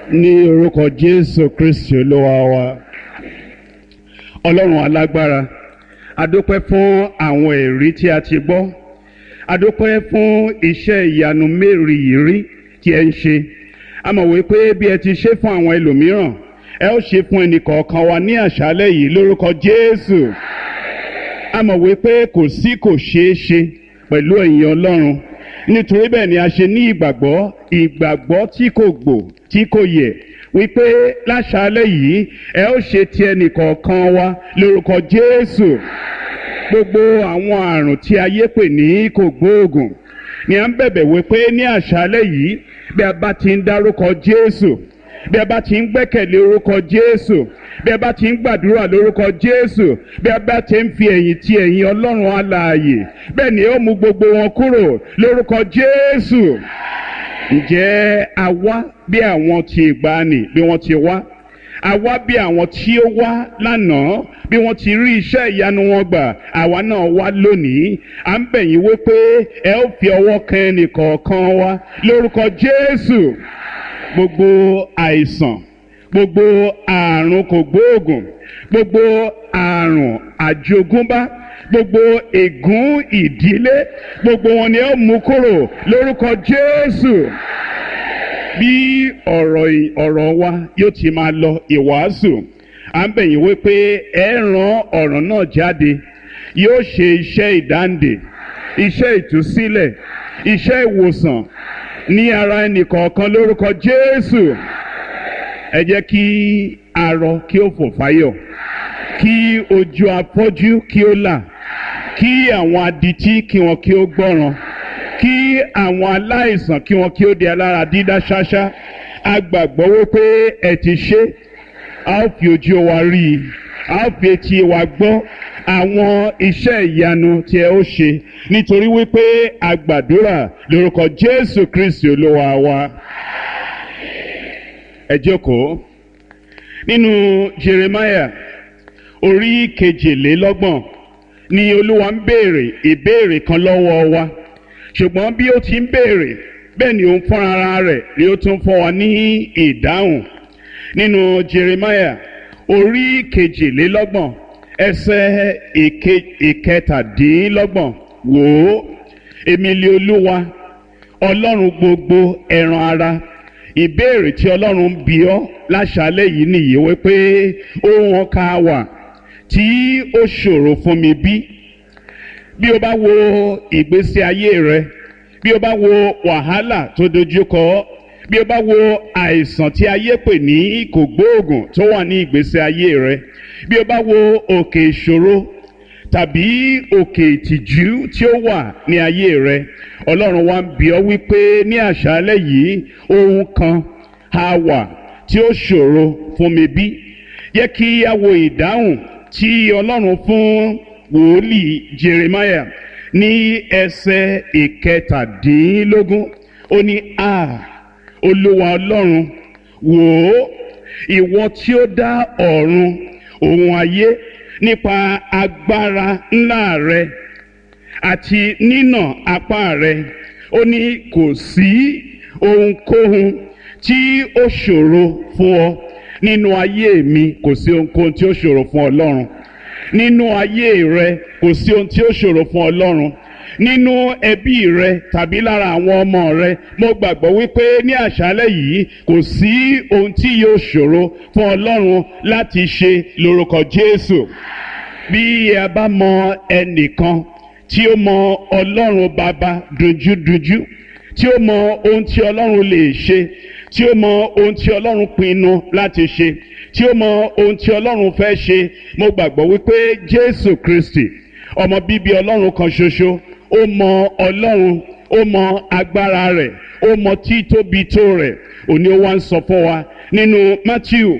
ní orúkọ jésù kristi olúwa wa ọlọ́run alágbára adúpẹ́ fún àwọn èrí tí a ti gbọ́ adúpẹ́ fún iṣẹ́ ìyanu mérìírí tí ẹ ń ṣe a mọ̀ wípé bí ẹ ti ṣe fún àwọn ẹlòmíràn ẹ ó ṣe fún ẹnìkọ̀ọ̀kan wa ní àṣálẹ́ yìí lórúkọ jésù a mọ̀ wípé kò sí kò ṣeé ṣe pẹ̀lú ẹ̀yin ọlọ́run nítorí bẹ́ẹ̀ ni a ṣe ní ìgbàgbọ́ ìgbàgbọ́ tí kò gbò tí kò yẹ wípé láṣálẹ́ yìí ẹ ó ṣe ti ẹnìkọ̀ọ̀kan wa lórúkọ jésù gbogbo àwọn àrùn tí ayé pè ní kò gbóògùn ni à ń bẹ̀bẹ̀ wípé ní àṣálẹ́ yìí bí a bá ti ń dárúkọ jésù bí a bá ti ń gbẹ́kẹ̀lé orúkọ jésù bí a bá ti ń gbàdúrà lórúkọ jésù bí a bá ti ń fi ẹ̀yìn ti ẹ̀yìn ọlọ́run alààyè bẹ́ẹ̀ ni ó mú gbogbo wọn kúrò lórúkọ jésù ǹjẹ́ a wá bí àwọn ti ìgbàanì bí wọ́n ti wá a wá bí àwọn tí ó wá lánàá bí wọ́n ti rí iṣẹ́ ìyanu wọn gbà àwa náà wá lónìí à ń bẹ̀ yín wípé ẹ ó fi ọwọ́ kan ẹnìkọ̀ọ̀kan wa lórúkọ jésù gbogbo àìsàn gbogbo àrùn kògbóògùn gbogbo àrùn àjogúnbá gbogbo ègún ìdílé gbogbo wọn ni ó mú kúrò lórúkọ jésù bí ọ̀rọ̀ ọ̀rọ̀ wa yóò ti máa lọ ìwàásù à ń bẹ̀yìn wípé ẹ ràn ọ̀rọ̀ náà jáde yóò ṣe iṣẹ́ ìdáǹdè iṣẹ́ ìtúsílẹ̀ iṣẹ́ ìwòsàn ní ara ẹnìkọ̀ọ̀kan lórúkọ jésù ẹ jẹ́ kí arọ kí ó fò fáyọ̀ kí ojú afọ́jú kí ó là kí àwọn adití kí wọn kí ó gbọ́ràn kí àwọn aláìsàn kí wọn kí ó di alára dídá ṣáṣá a gbàgbọ́ wípé ẹ ti ṣe a ó fi ojú wa rí i a ó fi etí wa gbọ́ àwọn iṣẹ́ ìyanu tí ẹ ó ṣe nítorí wípé a gbàdúrà lórúkọ jésù kristi olúwa wa ẹ jókòó nínú jeremiah orí kejìlélọ́gbọ̀n ni olúwa ń béèrè ìbéèrè kan lọ́wọ́ wa ṣùgbọ́n bí ó ti ń béèrè bẹ́ẹ̀ ni òun fún ara rẹ̀ ni ó tún fún wa ní ìdáhùn nínú jeremiah orí kejìlélọ́gbọ̀n ẹsẹ̀ ìkẹtàdínlọ́gbọ̀n wò ó èmi lé olúwa ọlọ́run gbogbo ẹran ara ìbéèrè tí ọlọ́run ń bi ọ́ láṣálẹ̀ yìí nìyí wípé ohun ọkà wà tí ó ṣòro fún mi bí bí o bá wo ìgbésí ayé rẹ bí o bá wo wàhálà tó dojúkọ bí o bá wo àìsàn tí ayé pè ní kògbóògùn tó wà ní ìgbésí ayé rẹ bí o bá wo òkè ìṣòro tàbí òkè ìtìjú tí ó wà ní ayé rẹ ọlọ́run wa ń bi ọ́ wípé ní àṣálẹ̀ yìí ohun kan á wà tí ó ṣòro fún mi bí yẹ kí a wo ìdáhùn tí ọlọ́run fún wòlíì jeremiah ní ẹsẹ̀ ìkẹtàdínlógún ó ní a olúwa ọlọ́run wò ó ìwọ tí ó dá ọ̀run òun ayé nípa agbára ńlá rẹ àti nínà apá rẹ ó ní kò sí ohunkóhun tí ó ṣòro fún ọ nínú ayé mi kò sí ohunkóhun tí ó ṣòro fún ọlọ́run nínú ayé rẹ kò sí ohun tí ó ṣòro fún ọlọ́run nínú ẹbí rẹ tàbí lára àwọn ọmọ rẹ mo gbàgbọ́ wípé ní àṣálẹ̀ yìí kò sí ohun tí yóò ṣòro fún ọlọ́run láti ṣe lórúkọ jésù bí a bá mọ ẹnìkan tí ó mọ ọlọ́run bàbá dunjúdunjú tí ó mọ ohun tí ọlọ́run lè ṣe tí ó mọ ohun tí ọlọ́run pinnu láti ṣe tí ó mọ ohun tí ọlọ́run fẹ́ ṣe mo gbàgbọ́ wípé jésù kristi ọmọ bíbí ọlọ́run kan ṣoṣo ó mọ ọlọ́run ó mọ agbára rẹ̀ ó mọ títóbi tó rẹ̀ òní ó wá ń sọ fún wa nínú matthew